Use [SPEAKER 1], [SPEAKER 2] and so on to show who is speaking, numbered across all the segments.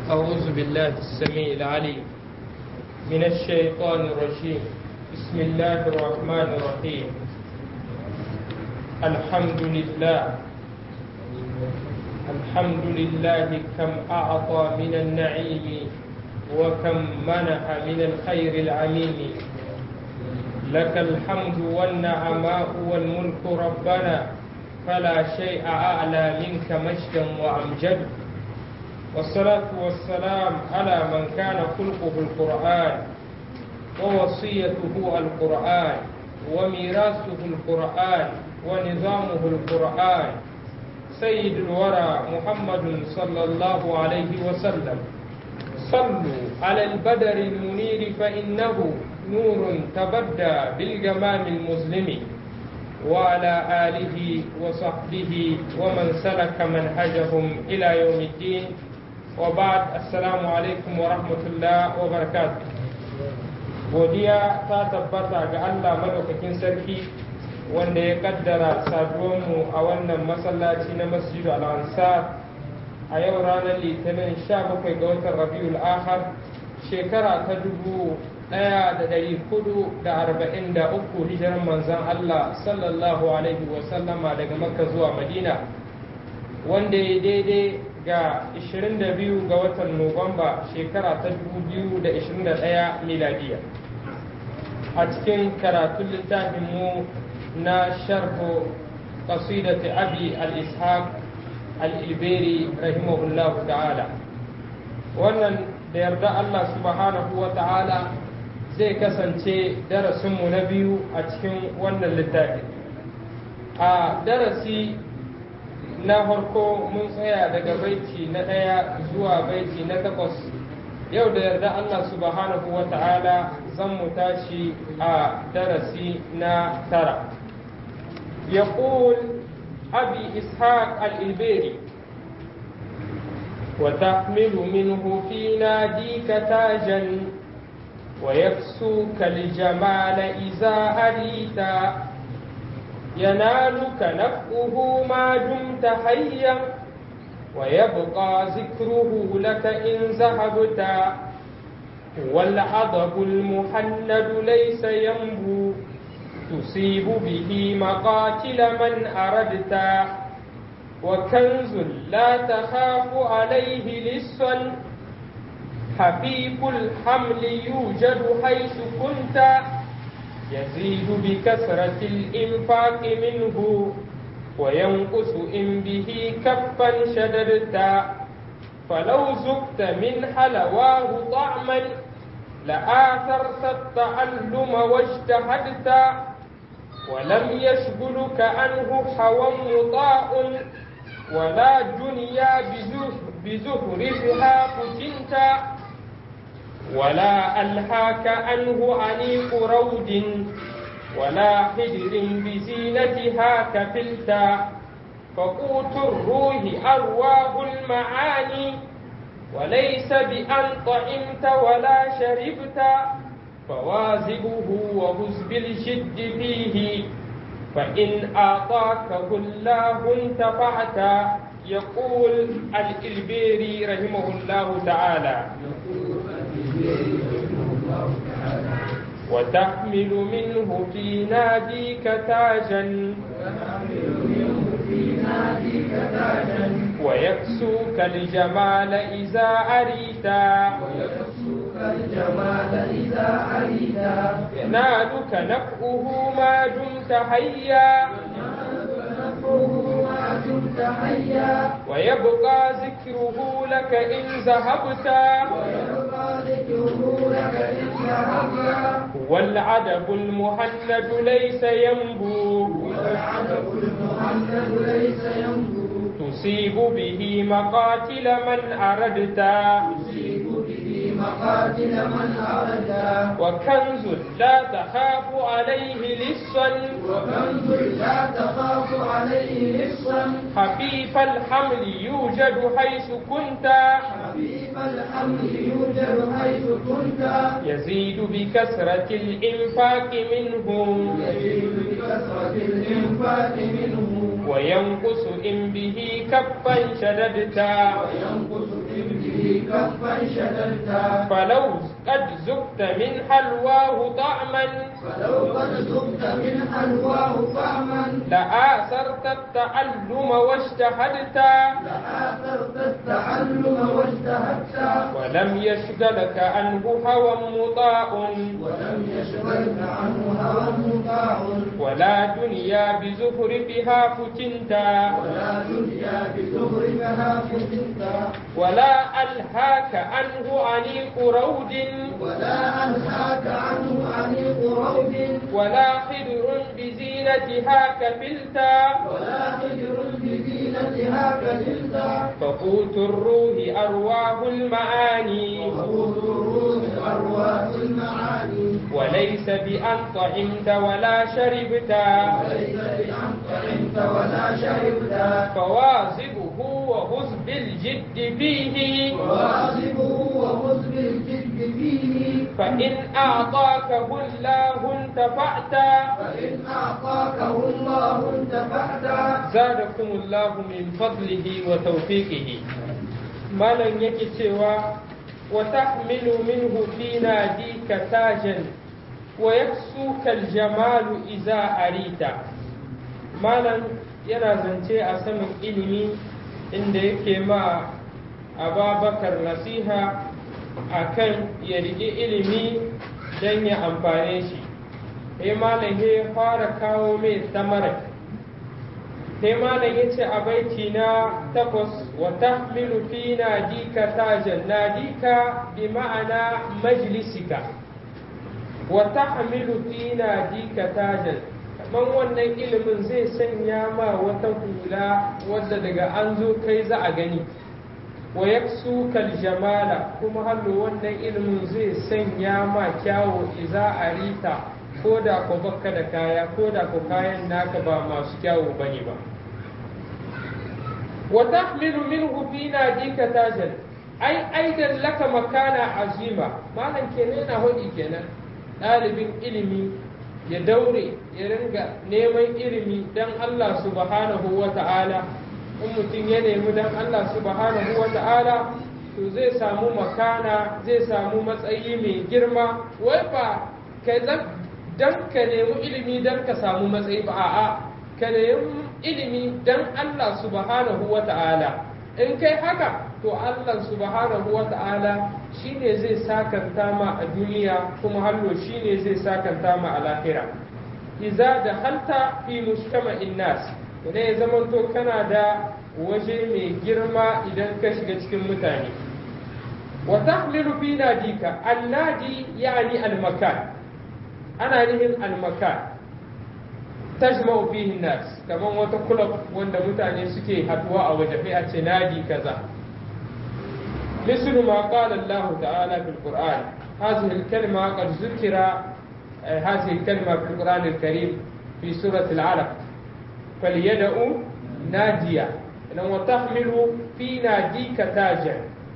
[SPEAKER 1] أعوذ بالله السميع العليم من الشيطان الرجيم بسم الله الرحمن الرحيم الحمد لله الحمد لله كم أعطى من النعيم وكم منح من الخير العميم لك الحمد والنعماء والملك ربنا فلا شيء أعلى منك مجدا وأمجد والصلاة والسلام على من كان خلقه القرآن ووصيته القرآن وميراثه القرآن ونظامه القرآن سيد الورى محمد صلى الله عليه وسلم صلوا على البدر المنير فإنه نور تبدى بالجمال المظلم وعلى آله وصحبه ومن سلك منهجهم إلى يوم الدين وبعد السلام عليكم ورحمة الله وبركاته godiya ta tabbata ga Allah madaukakin sarki wanda ya kaddara saduwanmu a wannan masallaci na masjidu al-ansar a yau ranar litinin 17 ga watan rabiul akhar shekara ta dubu ɗaya da ɗari hudu da arba'in da uku hijirar manzan Allah sallallahu alaihi wasallama daga makka zuwa madina wanda ya daidai ga 22 ga watan nuwamba shekara ta 2021 miladiya a cikin karatun littafinmu na sharhu qasidati abi al-ishaq al-ilberi rahimahullahu ta'ala wannan da yarda Allah subhanahu wa ta'ala zai kasance darasinmu na biyu a cikin wannan littafi a darasi na farko mun tsaya daga baiti na ɗaya zuwa baiti na takwas yau da yarda Allah subhanahu wa ta'ala zan mu tashi a darasi na tara يقول أبي إسحاق الإلبيري وتحمل منه في ناديك تاجا ويكسوك الجمال إذا أريت ينالك نفعه ما دمت حيا ويبقى ذكره لك إن ذهبت والعضب المحند ليس ينبو تصيب به مقاتل من أردت وكنز لا تخاف عليه لصا خفيف الحمل يوجد حيث كنت يزيد بكثرة الإنفاق منه وينقص إن به كفا شددت فلو زقت من حلواه طعما لآثرت التعلم واجتهدت ولم يشغلك عنه حوى مطاع ولا دنيا بزهرها فتنت ولا ألهاك عنه عنيق رود ولا حجر بزينتها كفلتا فقوت الروح أرواه المعاني وليس بأن طعمت ولا شربت فوازبه وهز بالجد فيه فإن أعطاكه الله انتفعت يقول الإلبيري رحمه الله تعالى وتحمل منه في ناديك تاجا ويكسوك الجمال إذا أريتا
[SPEAKER 2] الجمال إذا أريدا
[SPEAKER 1] ينالك نفعه ما دمت حيا
[SPEAKER 2] ما دمت حيا
[SPEAKER 1] ويبقى ذكره لك إن ذهبت
[SPEAKER 2] ويبقى ذكره لك إن ذهبت
[SPEAKER 1] والعدب المهند ليس ينبو
[SPEAKER 2] والعدب المهند ليس ينبو
[SPEAKER 1] تصيب به مقاتل من أردت
[SPEAKER 2] تصيب به مقاتل من أردت
[SPEAKER 1] وكنز لا تخاف عليه لصا
[SPEAKER 2] وكنز لا تخاف عليه لصا
[SPEAKER 1] خفيف الحمل يوجد حيث كنت
[SPEAKER 2] خفيف الحمل يوجد حيث كنت
[SPEAKER 1] يزيد بكثرة الإنفاق منه
[SPEAKER 2] يزيد بكثرة الإنفاق منه
[SPEAKER 1] وينقص إن به كفا شددتا
[SPEAKER 2] وينقص إن به كفا شددتا
[SPEAKER 1] فلو قد زقت من حلواه طعما
[SPEAKER 2] فلو قد ذقت من حلواه طعما
[SPEAKER 1] لآثرت التعلم واجتهدت
[SPEAKER 2] لآثرت التعلم واجتهدت
[SPEAKER 1] ولم يشغلك عنه هوى مطاع
[SPEAKER 2] ولم يشغلك عنه هوى مطاع
[SPEAKER 1] ولا دنيا بزخرفها فتنتا
[SPEAKER 2] ولا دنيا بزخرفها فتنتا
[SPEAKER 1] ولا ألهاك عنه عنيق رود
[SPEAKER 2] ولا أنهاك عنه عنيق روض
[SPEAKER 1] ولا خدر بزينتها كفلتا
[SPEAKER 2] ولا خجر بزينتها كجلدا
[SPEAKER 1] فقوت الروح أرواح المعاني
[SPEAKER 2] وقوت الروح أرواح المعاني
[SPEAKER 1] وليس بأن طعمت ولا شربت
[SPEAKER 2] وليس بأن طعمت ولا شربت
[SPEAKER 1] فواظبه وخذ بالجد فيه
[SPEAKER 2] وواظبه وخذ بالجد فيه
[SPEAKER 1] فإن أعطاكه الله انتفعت
[SPEAKER 2] فإن أعطاكه الله انتفعت
[SPEAKER 1] زادكم الله من فضله وتوفيقه malam yake cewa wa tahmilu minhu fi nadika tajan wa yaksuka aljamalu iza arita malam yana zance a saman ilimi inda yake ma ababakar nasiha akan ya riƙe ilimi don ya amfane shi sai malam ya fara kawo mai samarar sai malam ya ce a baiti na takwas wa tahmilu fi nadika tajan nadika bi ma'ana majlisika wa tahmilu fi nadika tajan kaman wannan ilimin zai sanya ma wata hula wadda daga an zo kai za a gani wa yaksu kal jamala kuma hallo wannan ilimin zai sanya ma kyawo iza arita ko da ko bakka da kaya ko da ko kayan naka ba masu kyawu bane ba wa tahmilu minhu fi nadika tajan ai aidan laka makana azima malam kenan yana hodi kenan ɗalibin ilimi ya daure ya ringa neman ilimi dan Allah subhanahu wa ta'ala in mutum ya nemi dan Allah subhanahu wa ta'ala to zai samu makana zai samu matsayi mai girma wai ba ka dan ka nemi ilimi dan ka samu matsayi ba a'a ka nemi ilimi dan Allah subhanahu wa ta'ala in kai haka to Allah subhanahu wa ta'ala shine zai sakanta ma a duniya kuma hallo shine zai sakanta ma a lahira iza da halta fi mujtama'in nas idan ya zamanto kana da waje mai girma idan ka shiga cikin mutane wa tahmilu fi nadika annadi yani al-makan ana nihin al-makan tajma'u fihi nas kaman wata club wanda mutane suke haduwa a waje sai a ce nadi kaza مثل ما قال الله تعالى في القرآن هذه الكلمة قد ذكر هذه الكلمة في القرآن الكريم في سورة العلق فليدعوا ناديا وتحمل في ناديك تاجا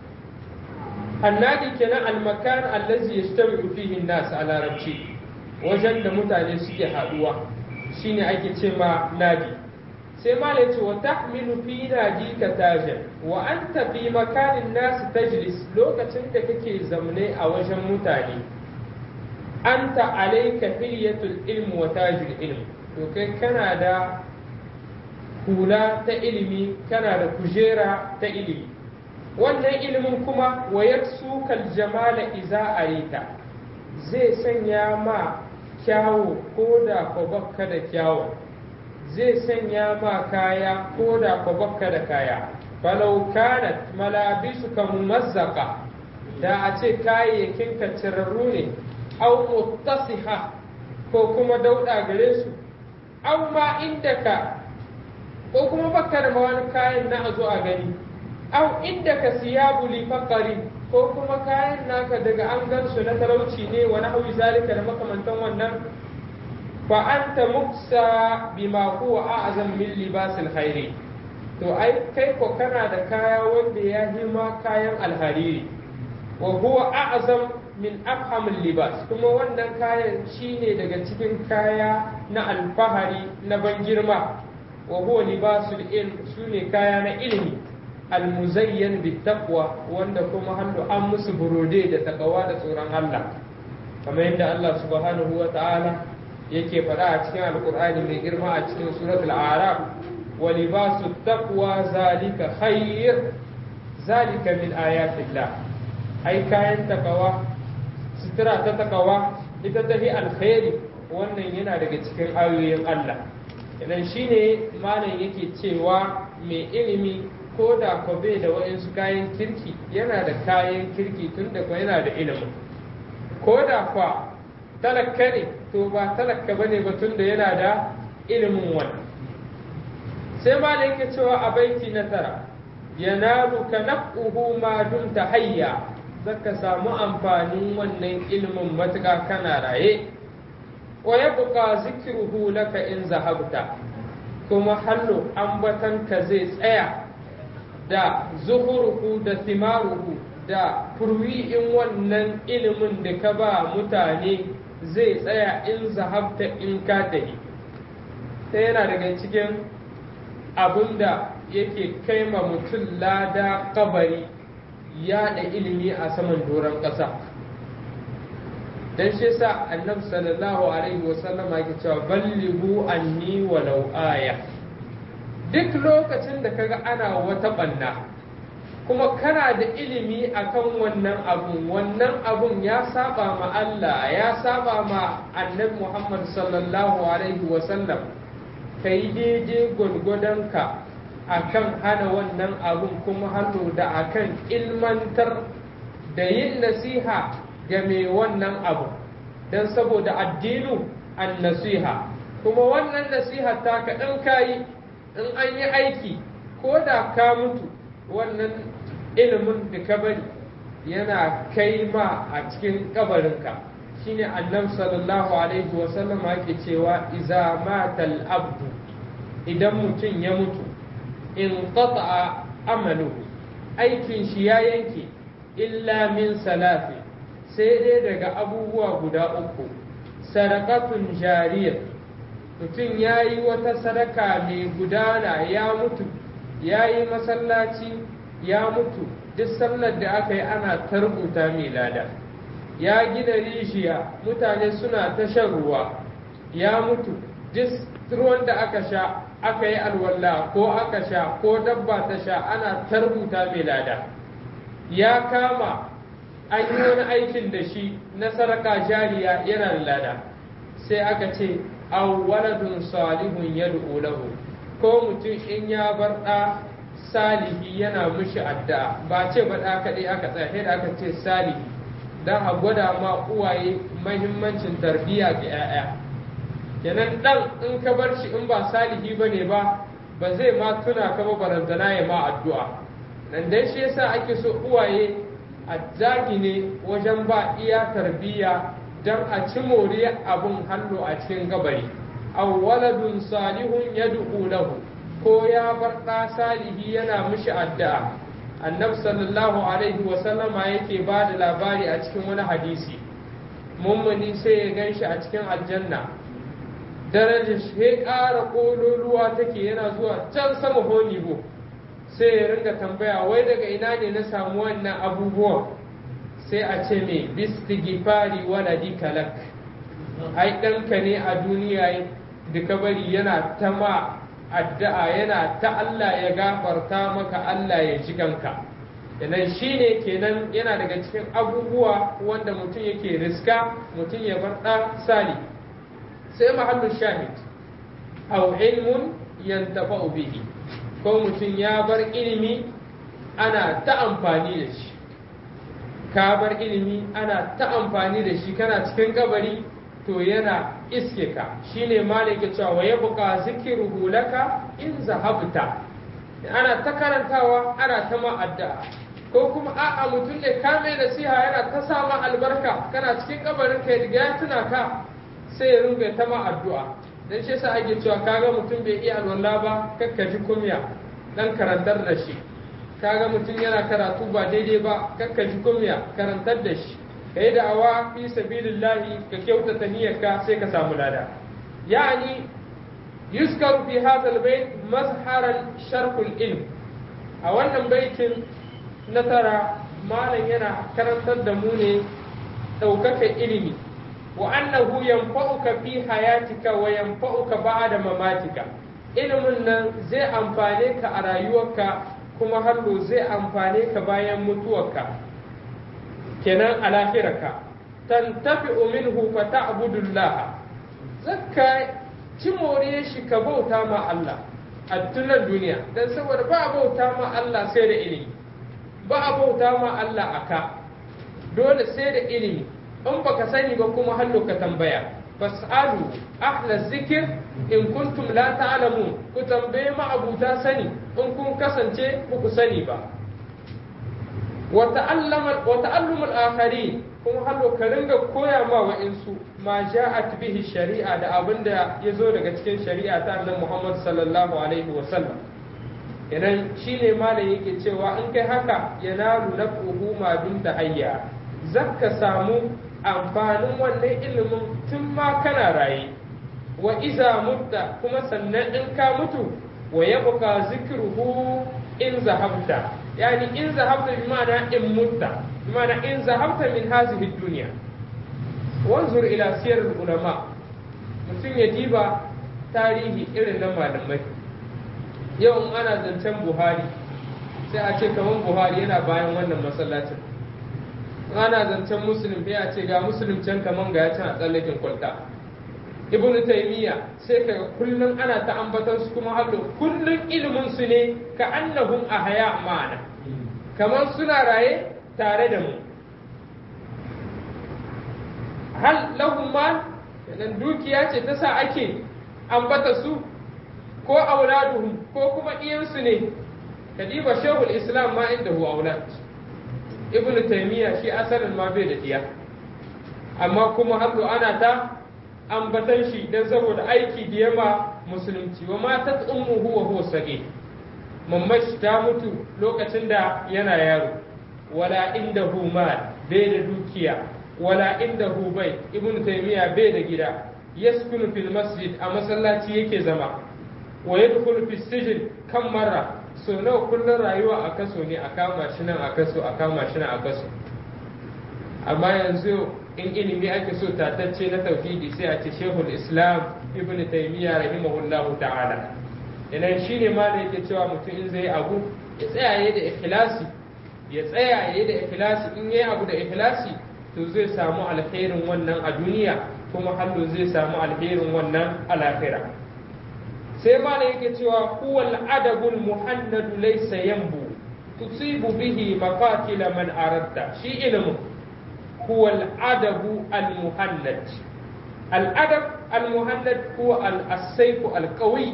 [SPEAKER 1] النادي كان المكان الذي يجتمع فيه الناس على ربشي وجد متعني سكي حدوة شيني أيكي تسمى نادي sai malai ce wa tahmilu fi nadika tajan wa anta fi makanin nasu tajlis lokacin da kake zamne a wajen mutane anta alayka hilyatul ilm wa tajul ilm to kai kana da hula ta ilimi kana da kujera ta ilimi wannan ilimin kuma wa yaksukal jamala iza arita zai sanya ma kyawu ko da ko bakka da kyawu zai sanya ma kaya ko da ko bakka da kaya falau kanat malabisuka mumazzaka da a ce kayayyakin ka cirarru ne au muttasiha ko kuma dauda gare su au ma inda ka ko kuma bakka da wani kayan na a zo a gani au inda ka siyabu li faqari ko kuma kayan naka daga an gan su na talauci ne wani hawi zalika da makamantan wannan fa anta muksa bima huwa a'zam min libasil khairi to ai kai ko kana da kaya wanda ya hima kayan alhariri wa huwa a'zam min afhamil libas kuma wannan kayan shine daga cikin kaya na alfahari na ban girma wa huwa libasul ilm sune kaya na ilimi almuzayyan bittaqwa wanda kuma hannu an musu burode da takawa da tsoron Allah kamar yadda Allah subhanahu wa ta'ala yake faɗa a cikin alkur'ani mai girma a cikin suratul araf wa libasu taqwa zalika khair zalika min ayatillah ai kayan takawa sutura ta takawa ita tafi alkhairi wannan yana daga cikin ayoyin Allah idan shine malam yake cewa mai ilimi ko da ko bai da waɗansu kayan kirki yana da kayan kirki tun da ko yana da ilimin ko da kwa talaka ne to ba talaka bane ba tun da yana da ilimin wannan sai malam yake cewa a baiti na tara yanalu ka naf'uhu ma dumta hayya zaka samu amfanin wannan ilimin matuƙa kana raye wa yabqa zikruhu laka in zahabta kuma hallo ambatanka zai tsaya da zuhuruhu da simaruhu da furwi'in wannan ilimin da ka ba mutane zai tsaya in zahabta in ka tafi ta yana daga cikin abin da yake kai ma mutum lada kabari yaɗa ilimi a saman doron ƙasa don shi sa annabi sallallahu alaihi wasallama yake cewa ballighu anni walau aya duk lokacin da kaga ana wata ɓanna kuma kana da ilimi akan wannan abun wannan abun ya saba ma Allah ya saba ma annabi Muhammad sallallahu alaihi wasallam ka yi daidai gwargwadonka akan hana wannan abun kuma hannu da akan ilmantar da yin nasiha ga mai wannan abu don saboda addinu an nasiha kuma wannan nasiha ta ka ɗan kayi in an yi aiki ko da ka mutu wannan ilimin da ka bari yana kai ma a cikin kabarinka shine annabi sallallahu alaihi wasallam yake cewa iza matal abdu idan mutum ya mutu in qata'a amaluhu aikin shi ya yanke illa min salafi sai dai daga abubuwa guda uku sadaqatun jariyah mutum ya yi wata sadaka mai gudana ya mutu ya yi masallaci ya mutu duk sallar da aka yi ana ta rubuta mai lada ya gina rijiya mutane suna ta shan ruwa ya mutu duk ruwan da aka sha aka yi alwala ko aka sha ko dabba ta sha ana ta rubuta mai lada ya kama an yi wani aikin da shi na sadaka jariya yana da lada sai aka ce aw waladun salihun yad'u lahu ko mutum in ya bar da salihi yana mishi addu'a ba ce ba da kadai aka tsaya sai da aka ce salihi dan a gwada ma uwaye mahimmancin tarbiyya ga 'ya'ya kenan dan in ka bar shi in ba salihi bane ba ba zai ma tuna ka ba barantana ya ma addu'a nan dai shi yasa ake so uwaye a zagi ne wajen ba iya tarbiyya don a ci moriya abun hannu a cikin gabari aw waladun salihun yad'u lahu ko ya bar ɗa salihi yana mishi addu'a annabi sallallahu alaihi wa sallama yake ba da labari a cikin wani hadisi mummuni sai ya ganshi a cikin aljanna darajar shi ƙara ƙololuwa take yana zuwa can sama honibo sai ya ringa tambaya wai daga ina ne na samu wannan abubuwan sai a ce mai bistigifari waladi kalak ai ɗanka ne a duniya da ka bari yana ta ma addu'a yana ta Allah ya gafarta maka Allah ya ji kanka Yanan shi ne kenan yana daga cikin abubuwa wanda mutum yake riska mutum ya bar ɗa sali sai mahallu shahid au ilmun yantafa'u bihi ko mutum ya bar ilimi ana ta amfani da shi ka bar ilimi ana ta amfani da shi kana cikin kabari to yana iske ka shine malaka cewa wa yabqa zikruhu laka in zahabta ana ta karantawa ana ta ma addu'a ko kuma a'a mutum ne ka mai nasiha yana ta sama albarka kana cikin kabarin ka riga ya tuna ka sai ya ringa ta ma addu'a dan shi yasa ake cewa kaga mutum bai iya alwala ba kakka ji kunya dan karantar da shi kaga mutum yana karatu ba daidai ba kakka ji kunya karantar da shi kai da awa fi sabilillahi ka kyautata niyyarka sai ka samu lada yani yuskaru fi hadha albayt mazharan sharhul ilm a wannan baitin na tara malam yana karantar da mu ne ɗaukaka ilimi wa annahu yanfa'uka fi hayatika wa yanfa'uka ba'da mamatika ilimin nan zai amfane ka a rayuwarka kuma hallo zai amfane ka bayan mutuwarka kenan a lahirarka tantafi'u minhu fa ta'budullah zakka ci more shi ka bauta ma Allah a tunan duniya dan saboda ba a bauta ma Allah sai da ilimi ba a bauta ma Allah aka dole sai da ilimi in baka sani ba kuma hallo ka tambaya fas'alu ahla zikir in kuntum la ta'lamun ku tambaye ma abuta sani in kun kasance ku sani ba wa ta'allama wa ta'allumul akharin kuma hallo ka ringa koya ma wa'insu ma ja'at bihi shari'a da abinda ya zo daga cikin shari'a ta annabi Muhammad sallallahu alaihi wa sallam idan shine malam yake cewa in kai haka yanalu naf'uhu ma dun hayya zakka samu amfanin wannan ilimin tun ma kana raye wa iza mutta kuma sannan in ka mutu wa yabqa zikruhu in zahabta yani in zahabta bi ma'ana in mutta bi ma'ana in zahabta min hazihi dunya wanzur ila siyar ulama mutum ya diba tarihi irin na malamai yau in ana zancen buhari sai a ce kamar buhari yana bayan wannan masallacin ana zancen musulun sai a ce ga musulun can kaman ga ya can a tsallakin kwalta ibn taymiya sai kaga kullum ana ta ambatar su kuma hallo kullum ilimin su ne ka annahum ahya ma'ana kamar suna raye tare da mu hal lahum mal dan dukiya ce ta sa ake ambata su ko auladuhum ko kuma iyansu ne kadiba shehul islam ma inda hu aulad ibn taymiya shi asalin ma bai da diya amma kuma hannu ana ta ambatan shi dan saboda aiki da yama musulunci wa matat ummuhu wa huwa sage mamashi ta mutu lokacin da yana yaro wala inda mal bai da dukiya wala inda bai ibn taymiya bai da gida yaskunu fil masjid a masallaci yake zama wa yadkhulu fi sijin kan marra so nawa kullum rayuwa a kaso ne a kama shi nan a kaso a kama shi nan a kaso amma yanzu in ilimi ake so tatacce na tauhidi sai a ce shehul islam ibn taymiya rahimahullahu ta'ala idan shine ma da yake cewa mutum in zai abu ya tsaya yayi da ikhlasi ya tsaya yayi da ikhlasi in yayi abu da ikhlasi to zai samu alkhairin wannan a duniya kuma hallo zai samu alherin wannan a lahira sai mana yake cewa huwal adabul muhannadu laysa yanbu tusibu bihi maqatila man aradta shi ilmu huwal adabu al muhannad al adab al muhannad huwa al asayfu al qawi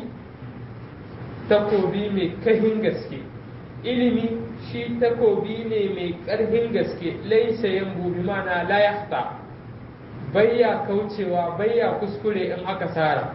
[SPEAKER 1] takobi mai kahin gaske ilimi shi takobi ne mai karhin gaske laysa yanbu bi mana la yahta bayya kaucewa bayya kuskure in aka sara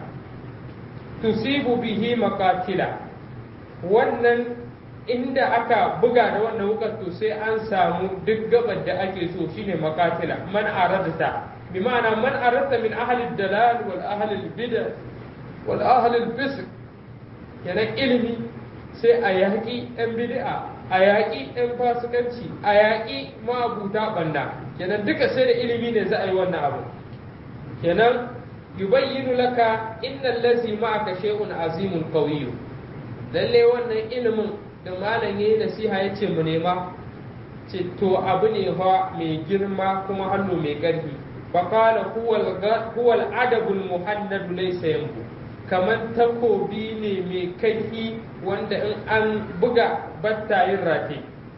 [SPEAKER 1] tusibu bihi makatila wannan inda aka buga da wannan wukar to sai an samu duk gabar da ake so shine makatila man aradta bi ma'ana man aradta min ahli dalal wal ahli bid'a wal ahli fisq kenan ilimi sai a yaƙi ɗan bid'a a yaƙi ɗan fasikanci a yaƙi ma'abuta banda kenan duka sai da ilimi ne za a yi wannan abu kenan yubayyinu laka innal ladzi ma'aka shay'un azimun qawiyyu lalle wannan ilimin da malam yayi nasiha yace mu nema ce to abu ne fa mai girma kuma hannu mai ƙarfi fa qala huwa al-adabul muhannad laysa yanbu kamar takobi ne mai kaifi wanda in an buga battayin rate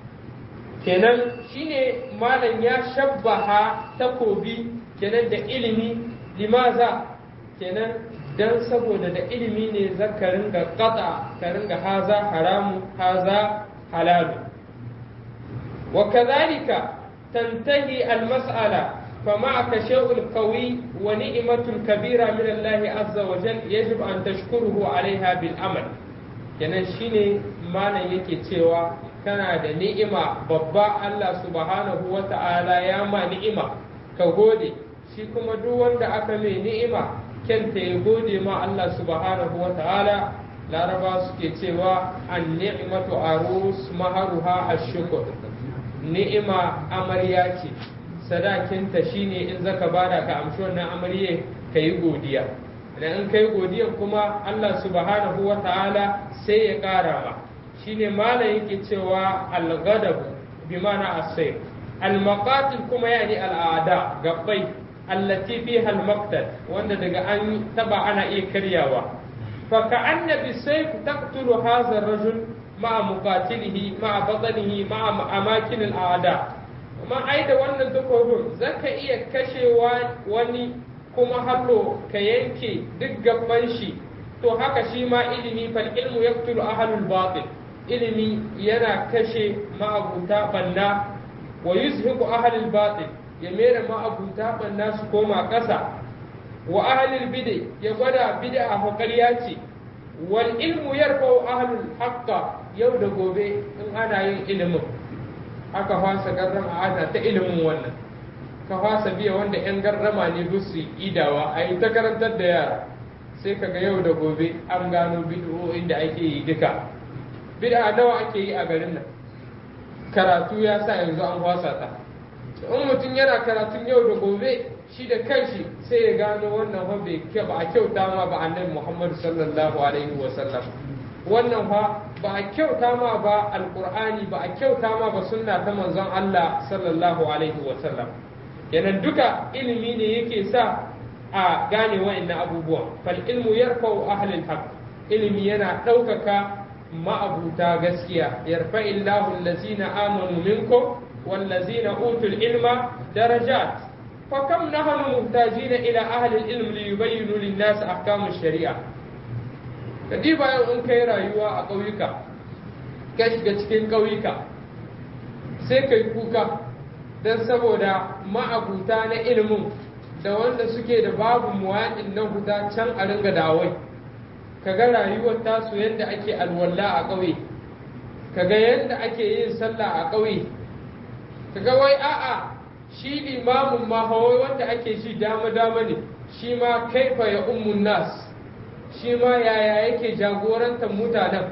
[SPEAKER 1] kenan shine malam ya shabbaha takobi kenan da ilimi limaza kenan dan saboda da ilimi ne za ka ringa kata ka ringa haza haramu haza halalu wa kadhalika tantahi al-mas'ala فمعك شيء قوي ونعمة كبيرة من الله عز وجل يجب أن تشكره عليها بالعمل kenan shine malam yake cewa kana da ni'ima babba Allah subhanahu wa ta'ala ya ma ni'ima ka gode shi kuma duk wanda aka mai ni'ima kyanta ya gode ma Allah subhanahu wa ta'ala laraba suke cewa an ni'matu arus maharuha ashkur ni'ima amarya ce sadakinta shine in zaka bada ka amshi wannan amarye ka yi godiya idan in kai godiya kuma Allah subhanahu wa ta'ala sai ya ƙara ma shine malam yake cewa al-ghadab bi ma'ana as-sayr al-maqatil kuma yani al-a'da gabbai allati fiha al-maqtal wanda daga an taba ana iya karyawa fa ka'anna bi-sayf taqtulu hadha ar-rajul ma'a muqatilihi ma'a batnihi ma'a amakin al-a'da kuma ai da wannan takobin zaka iya kashewa wani kuma hallo ka yanke duk gaban shi to haka shi ma ilimi fal ilmu yaqtulu ahlul batil ilimi yana kashe ma'abuta banna wa yuzhiqu ahlul batil ya mera ma'abuta banna su koma ƙasa wa ahlul bid'a ya gwada bid'a hakariya ce wal ilmu yarfa'u ahlul haqqa yau da gobe in ana yin ilimin aka fasa garrama ana ta ilimin wannan ka fasa biya wanda 'yan garrama ne su idawa a yi ta karantar da yara sai kaga yau da gobe an gano bid'o'in da ake yi duka bid'a nawa ake yi a garin nan karatu ya sa yanzu an fasa ta in mutum yana karatun yau da gobe shi da kanshi sai ya gano wannan fa bai ba a kyauta ma ba annabi Muhammad sallallahu alaihi wa sallam wannan fa ba a kyauta ma ba alqur'ani ba a kyauta ma ba sunna ta manzon Allah sallallahu alaihi wa sallam kenan duka ilimi ne yake sa a gane wa'annan abubuwan fal ilmu yarfa'u ahlul haqq ilimi yana ɗaukaka ma'abuta gaskiya yarfa illahu allazina amanu minkum wallazina utul ilma darajat fa kam nahnu muhtajina ila ahli ilm li yubayyinu lin-nas ahkam ash-shari'a kadi bayan in kai rayuwa a ƙauyuka ka shiga cikin ƙauyuka sai kai kuka don saboda ma'abuta na ilimin da wanda suke da babu muwaɗin na huta can a ringa dawai kaga rayuwar tasu yadda ake alwala a ƙauye kaga yadda ake yin sallah a ƙauye kaga wai a'a shi limamin ma hawai wanda ake shi dama dama ne shi ma kaifa ya ummun nas shi ma yaya yake jagorantar mutanen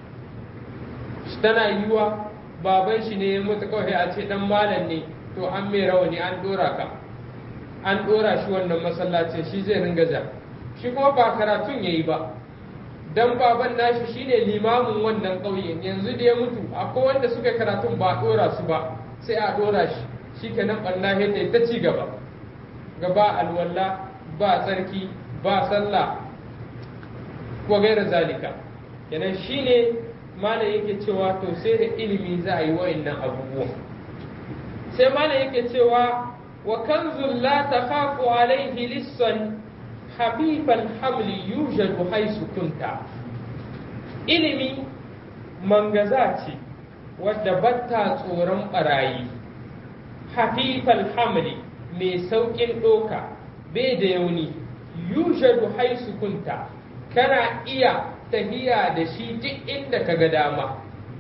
[SPEAKER 1] tana yiwa baban shi ne ya mutu kawai a ce dan malam ne to an mai rawani an dora ka an dora shi wannan masallacin shi zai ringa ja shi kuma ba karatun yayi ba dan baban nashi shine limamin wannan ƙauyen yanzu da ya mutu akwai wanda suka karatun ba a dora su ba sai a dora shi shi kenan ɓanna yadda ta ci gaba gaba alwala ba tsarki ba sallah ko gaira zalika kenan shine malam yake cewa to sai da ilimi za a yi wa'annan abubuwan sai malam yake cewa wa kanzul la takhafu alaihi lissan habibal hamli yujadu haisu kunta ilimi mangaza ce wadda batta tsoron barayi hafifal hamli mai sauƙin ɗoka bai da yauni yujadu haisu kunta kana iya tahiya da shi duk inda ka ga dama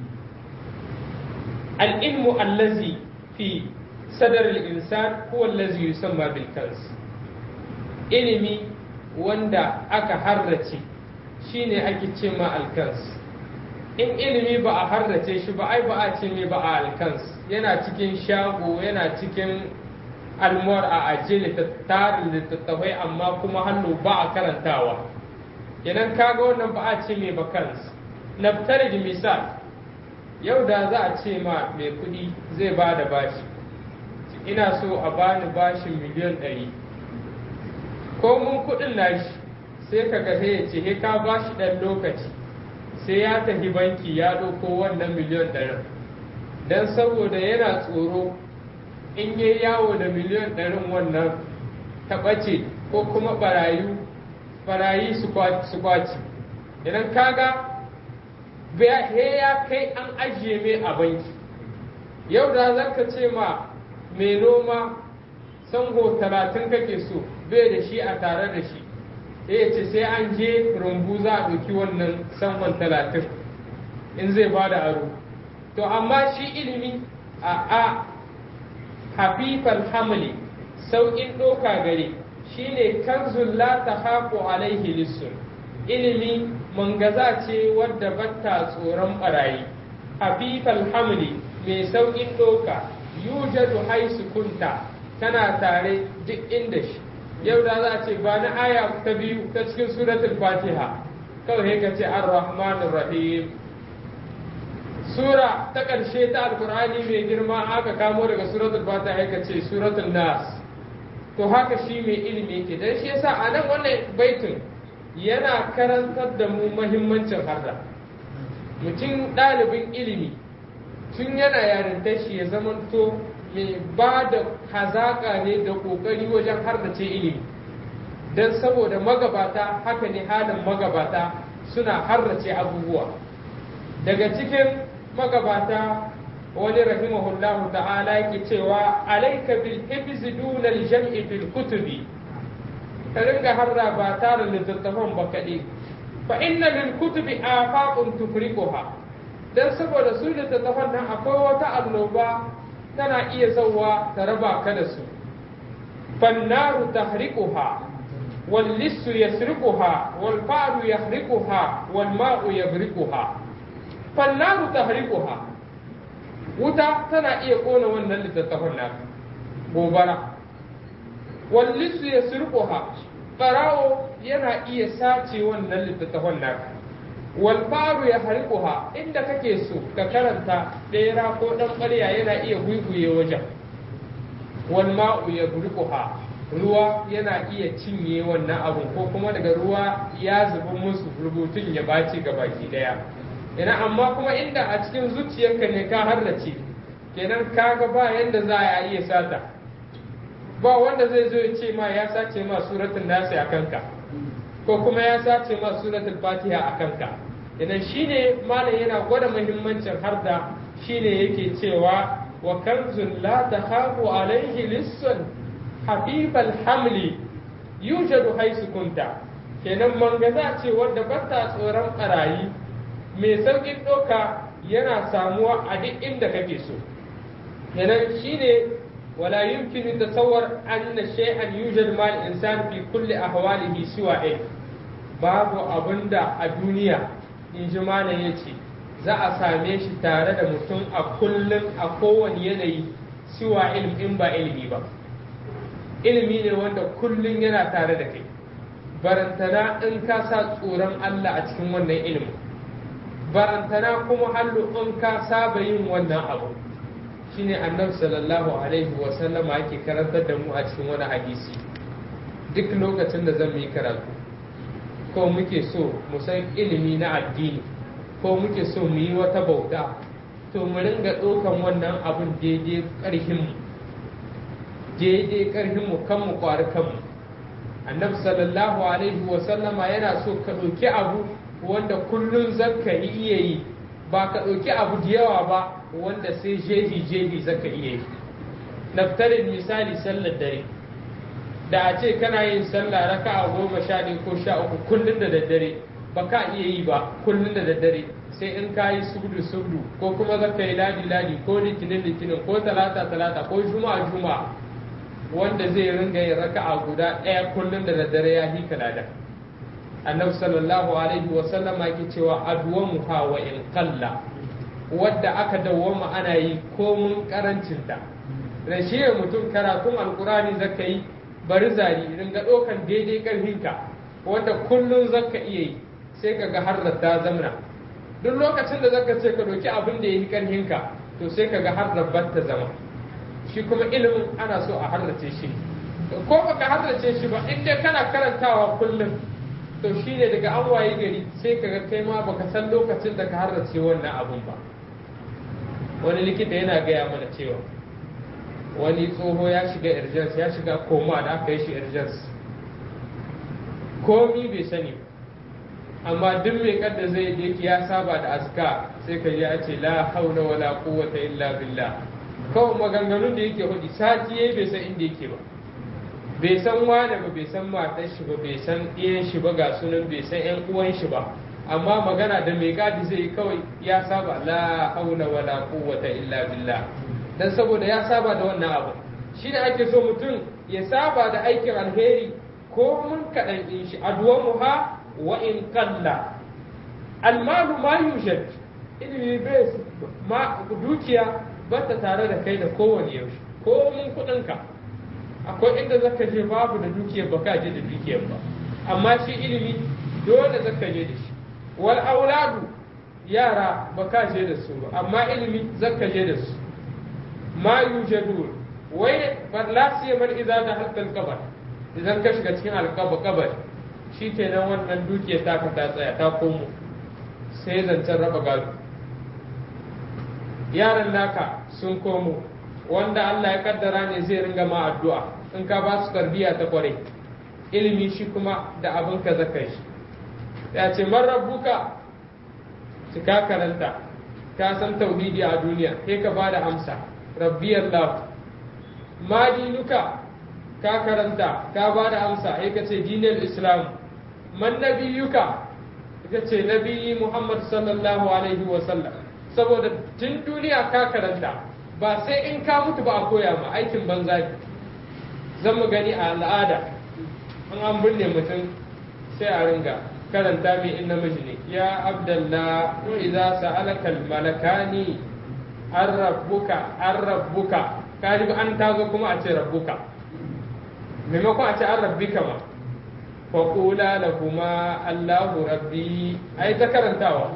[SPEAKER 1] al'ilmu allazi fi sadar al'insan ko allazi yusamma bil kans ilimi wanda aka harrace shine ake ce ma alkans in ilimi ba a harrace shi ba ai ba a ce mai ba a alkans yana cikin shago yana cikin almuwar a ajiye tarin littattafai amma kuma hannu ba a karantawa idan kaga wannan ba a ce mai ba kans naftari da misal yau da za a ce ma mai kuɗi zai ba da bashi ina so a bani bashin miliyan ɗari ko mun kuɗin nashi sai ka ga ya ce he ka bashi ɗan lokaci sai ya tafi banki ya ɗauko wannan miliyan ɗarin don saboda yana tsoro in yi yawo da miliyan ɗarin wannan ta ɓace ko kuma ɓarayu ɓarayi su kwaci idan kaga he ya kai an ajiye mai a banki yau da za ka ce ma mai noma sango talatin kake so bai da shi a tare da shi ya ce sai an je rumbu za a ɗauki wannan sangon talatin in zai ba da aro to amma shi ilimi a a hafifal hamli sauƙin ɗoka gare shine kanzul la tahafu alaihi lissun ilimi mangaza ce wadda batta tsoron barayi hafifal hamli mai saukin doka yujadu haisu kunta kana tare duk inda shi yau da za a ce ba na aya ta biyu ta cikin suratul fatiha kawai ka ce ar-rahmanir rahim sura ta ƙarshe ta alkur'ani mai girma aka kamo daga suratul fatiha ka ce suratul nas to haka shi mai ilimi yake dan shi yasa a nan wannan baitin yana karantar da mu mahimmancin harda mutum ɗalibin ilimi tun yana yarinta shi ya zamanto mai ba da hazaƙa ne da ƙoƙari wajen hardace ilimi don saboda magabata haka ne halin magabata suna hardace abubuwa daga cikin magabata wani rahimahullahu ta'ala yake cewa alaika bil hifzi duna al jam'i fil kutubi ka ringa harra ba tare littattafan ba kaɗai fa inna lil kutubi afaqun tufriquha dan saboda su littattafan nan akwai wata annoba tana iya zauwa ta raba ka da su fannaru tahriquha wal lissu yasriquha wal fa'ru yahriquha wal ma'u yabriquha fannaru tahriquha wuta tana iya kona wannan littattafan nan gobara wal lissu yasriquha farawo yana iya sace wannan littattafan nan wal faru ya harikuha inda kake so ka karanta ɗera ko ɗan ƙarya yana iya guiguye wajen wal ma'u ya burikuha ruwa yana iya cinye wannan abun ko kuma daga ruwa ya zubi musu rubutun ya baci ga baki ɗaya ina amma kuma inda a cikin zuciyarka ne ka harnace kenan kaga ba yanda za a iya sata ba wanda zai zo ya ce ma ya sace ma suratul nasi a kanka ko kuma ya sace ma suratul fatiha a kanka idan shine malam yana gwada muhimmancin harda shine yake cewa wa kanzun la takhafu alaihi lissun habibal hamli yujadu haisu kunta kenan mangaza ce wadda bata tsoron barayi mai saukin ɗauka yana samuwa a duk inda kake so kenan shine ولا يمكن تصور أن شيئا يوجد مع الإنسان في كل أحواله سوى إيه babu abin da a duniya in ji malam ya ce za a same shi tare da mutum a kullum a kowane yanayi siwa in ba ilimi ba ilimi ne wanda kullum yana tare da kai barantana in ka sa tsoron Allah a cikin wannan ilimin barantana kuma hallu in ka saba yin wannan abu shine annabi sallallahu alaihi wa sallama yake karantar da mu a cikin wani hadisi duk lokacin da zan yi karatu ko muke so mu san ilimi na addini ko muke so mu yi wata bauta to mu ringa ɗaukan wannan abin daidai ƙarfinmu daidai ƙarfinmu kan mu ƙwari kanmu annabi sallallahu alaihi wa sallama yana so ka ɗauki abu wanda kullum zaka iya yi ba ka ɗauki abu da yawa ba wanda sai jefi jefi zaka iya yi naftarin misali sallar dare da a ce kana yin sallah raka a goma sha ɗaya ko sha uku kullum da daddare ba ka iya yi ba kullum da daddare sai in ka yi subdu subdu ko kuma zaka yi ladi ladi ko litinin litinin ko talata talata ko juma'a juma'a wanda zai ringa yin raka'a guda ɗaya kullum da daddare ya hi kalada annabi sallallahu alaihi wa sallam yake cewa adwamuha wa in qalla wadda aka dawwama ana yi komun karancinta da shi ne mutum karatun alkurani zaka yi bari zari ringa ɗaukan daidai ƙarfinka wanda kullum zaka iya yi sai ka ga har da ta zamna duk lokacin da zaka ce ka ɗauki abin da ya yi ƙarfinka to sai ka ga har da ta zama shi kuma ilimin ana so a harrace shi ko baka harrace shi ba in dai kana karantawa kullum to shi ne daga an waye gari sai ka ga kai ma baka san lokacin da ka harrace wannan abun ba wani likita yana gaya mana cewa wani tsoho ya shiga urgence ya shiga koma da aka yi shi urgence komi bai sani amma duk mai kadda zai je ya saba da aska sai ka ji a ce la haula wala quwwata illa billah kawai maganganun da yake hudu sati yayi bai san inda yake ba bai san wane ba bai san matar shi ba bai san iyan shi ba ga sunan bai san yan uwan shi ba amma magana da mai gadi zai kawai ya saba la haula wala quwwata illa billah dan saboda ya saba da wannan abu shi ne ake so mutum ya saba da aikin alheri ko mun kaɗan in shi adwamuha wa in qalla almalu ma yujad ilimi bai ma dukiya ba ta tare da kai da kowane yaushe ko mun kuɗinka akwai inda zaka je babu da dukiyar ba ka je da dukiyar ba amma shi ilimi dole zaka je da shi wal auladu yara ba ka je da su ba amma ilimi zaka je da su ma yujadun wai la siyaman idza da halkal qabr idan ka shiga cikin alqaba qabr shikenan wannan dukiyar ta ka ta tsaya ta komo sai zancen raba gado yaran naka sun komo wanda Allah ya kaddara ne zai ringa ma addu'a in ka ba su tarbiyya ta kware ilimi shi kuma da abin ka zaka shi ya ce man rabbuka ka karanta ka san tauhidi a duniya sai ka ba da amsa rabbi Allah ma dinuka ka karanta ka ba da amsa sai ka ce dinul islam man nabiyuka ka ce nabiyyi Muhammad sallallahu alaihi wa sallam saboda tun duniya ka karanta ba sai in ka mutu ba a koya ma aikin banza ne zan mu gani a al'ada an an binne mutum sai a ringa karanta mai in namiji ne ya abdallah idza sa'alaka al-malakani an rabbuka an rabbuka kaji an tazo kuma a ce rabbuka maimakon a ce an rabbika ma fa qula lahuma allahu rabbi ai ta karantawa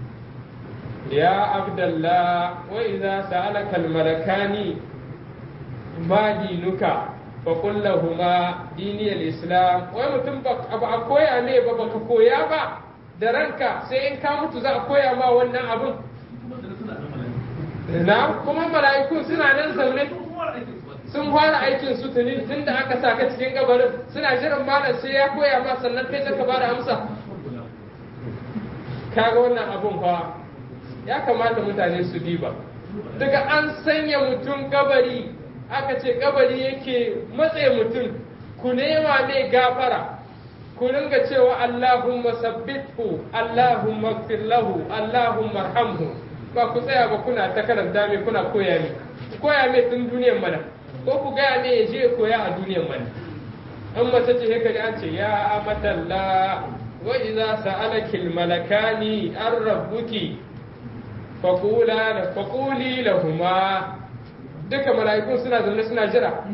[SPEAKER 1] ya abdallah wa idza sa'alaka al-malakani ma dinuka faƙun lahuma diniyar islam wai mutum ba a koya ne ba baka koya ba da ranka sai in ka mutu za a koya ma wannan abin na kuma mala'iku suna nan zaune sun fara aikin su tuni tun da aka saka cikin kabarin suna jiran malam sai ya koya ma sannan kai zaka ba da amsa kaga wannan abun fa ya kamata mutane su diba daga an sanya mutum kabari aka ce kabari yake matse mutum ku nema mai gafara ku ringa cewa Allahumma sabbithu Allahumma ighfir lahu Allahumma arhamhu ba ku tsaya ba kuna ta karanta mai kuna koya mai koya mai tun duniyar mana ko ku gaya mai ya je koya a duniyar mana an mace ce haka an ce ya amatalla wa idza sa'alaki malakani an rabbuki faqula faquli lahuma duka mala'ikun suna zaune suna jira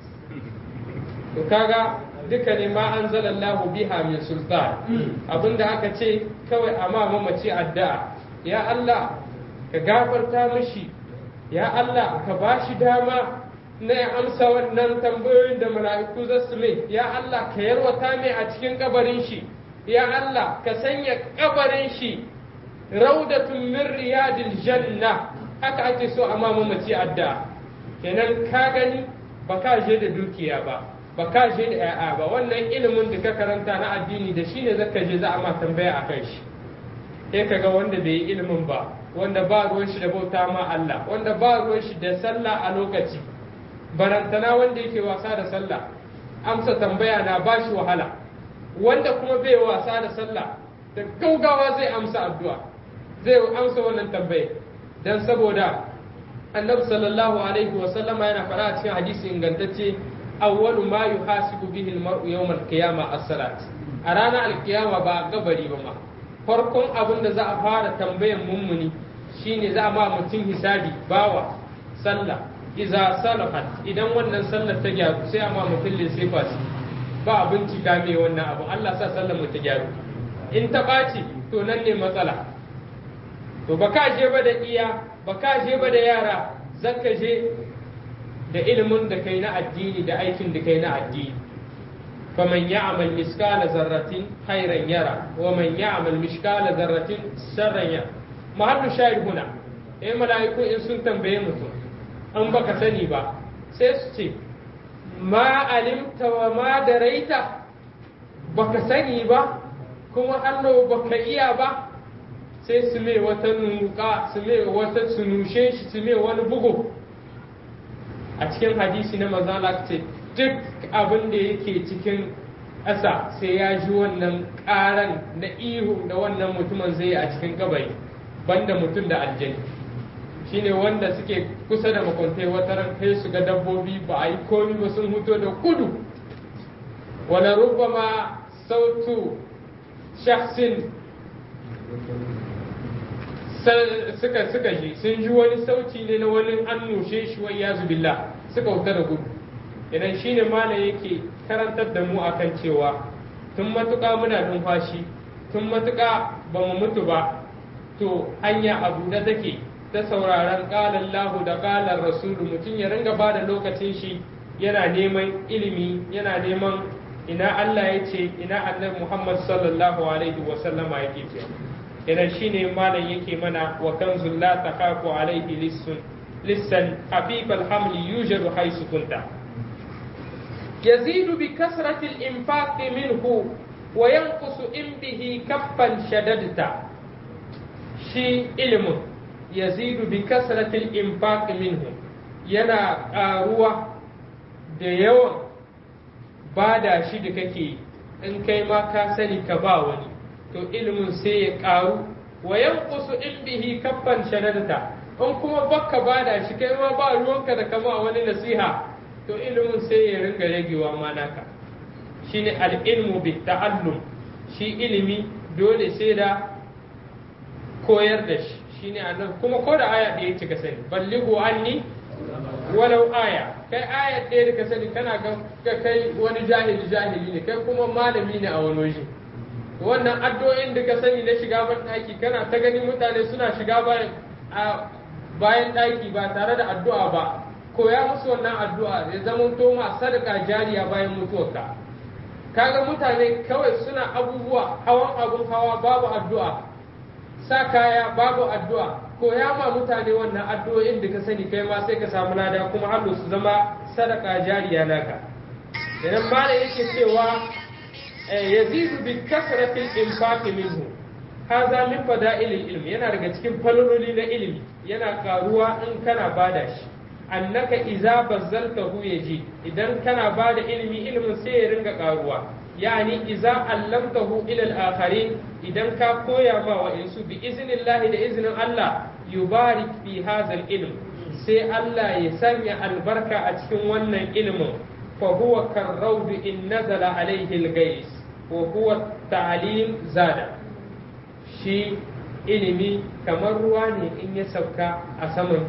[SPEAKER 1] to kaga duka ne ma an zalallahu biha min sultan abinda aka ce kawai amma mamaci addu'a ya Allah ka gafarta mishi ya Allah ka bashi dama na ya amsa wannan tambayoyin da mala'iku za su mai ya Allah ka yarwata mai a cikin kabarin shi ya Allah ka sanya kabarin shi raudatun min riyadil janna haka ake so amma mamaci addu'a kenan ka gani ba ka je da dukiya ba ba ka je da ‘ya'ya ba wannan ilimin da ka karanta na addini da shi ne zaka je za a ma tambaya a kan shi sai ka ga wanda bai yi ilimin ba wanda ba ruwan shi da bauta ma Allah wanda ba ruwan shi da sallah a lokaci barantana wanda yake wasa da sallah amsa tambaya na ba shi wahala wanda kuma bai wasa da sallah da gaugawa zai amsa addu'a zai amsa wannan tambaya dan saboda annabi sallallahu alaihi wa sallama yana faɗa a cikin hadisi ingantacce awwalu ma yuhasibu bihi al-mar'u yawm al-qiyama as-salat a ranar al-qiyama ba gabari ba ma farkon abin da za a fara tambayan mummuni shine za a ma mutum hisabi bawa sallah iza salahat idan wannan sallar ta gyaru sai a ma mutum lissafa su ba a bincika mai wannan abu Allah sa sallar mu ta gyaru in ta ɓaci to nan ne matsala to ba ka je ba da iya ba ka je ba da yara zaka je da ilimin da kai na addini da aikin da kai na addini faman ya'mal miskala zarratin khairan yara wa man ya'mal miskala zarratin sharran yara mahallu shahid huna eh mala'iku in sun tambaye mutum an baka sani ba sai su ce ma alimta wa ma daraita baka sani ba kuma Allah baka iya ba sai su mai wata nuka su mai wata su nushe shi su mai wani bugu a cikin hadisi na mazala ce duk abin da yake cikin ƙasa sai ya ji wannan ƙaran na ihu da wannan mutumin zai yi a cikin kabari banda mutum da aljani shine wanda suke kusa da makwantai wata ran kai su ga dabbobi ba a yi komi ba sun huto da kudu wala rubbama sautu shakhsin suka suka ji sun ji wani sauti ne na wani an nushe shi wa iyazu billah suka wuta da gudu idan shine malam yake karantar da mu akan cewa tun matuƙa muna numfashi tun matuƙa ba mu mutu ba to hanya abu da take ta sauraron ƙalan lahu da ƙalan rasulu mutum ya ringa ba da lokacin shi yana neman ilimi yana neman ina Allah ya ce ina annabi Muhammad sallallahu alaihi wa sallama yake ce idan shine malam yake mana wa kanzul la takhafu alaihi lissun lissan habib alhamli yujadu haisu kunta يزيد بكثرة الإنفاق منه وينقص إن به كفا شددت شي علم يزيد بكثرة الإنفاق منه ينا قاروة da yawan bada shi da kake in kai ma ka sani ka ba wani to ilimin sai ya karu wa yanqusu in bihi kaffan shadadata in kuma baka bada shi kai ma ba ruwanka da kama wani nasiha to ilimin sai ya ringa ragewa ma naka shine al-ilmu bi ta'allum shi ilimi dole sai da koyar da shi shine annabi kuma ko da aya ɗaya ce ka sani ballighu anni walau aya kai aya ɗaya da ka sani kana ga kai wani jahili jahili ne kai kuma malami ne a wani waje wannan addu'o'in da ka sani na shiga ban ɗaki kana ta gani mutane suna shiga bayan bayan ɗaki ba tare da addu'a ba koya musu wannan addu'a ya zama to ma sadaka jariya bayan mutuwarka kaga mutane kawai suna abubuwa hawan abun hawa babu addu'a sa kaya babu addu'a koya ma mutane wannan addu'o'in da ka sani kai ma sai ka samu lada kuma Allah su zama sadaka jariya naka idan malam yake cewa yazidu bi kasratil infaqi minhu hadha min fada'ilil ilmi yana daga cikin falololi na ilimi yana karuwa in kana bada shi annaka iza bazzaltahu yaji idan kana bada ilimi ilimin sai ya ringa karuwa yani iza allamtahu ila al-akharin idan ka koya ma wa insu bi iznillahi da iznin Allah yubarik fi hadha ilm sai Allah ya sanya albarka a cikin wannan ilimin fa huwa karrawd in nazala alayhi al-gais wa huwa ta'lim zada shi ilimi kamar ruwa ne in ya sauka a saman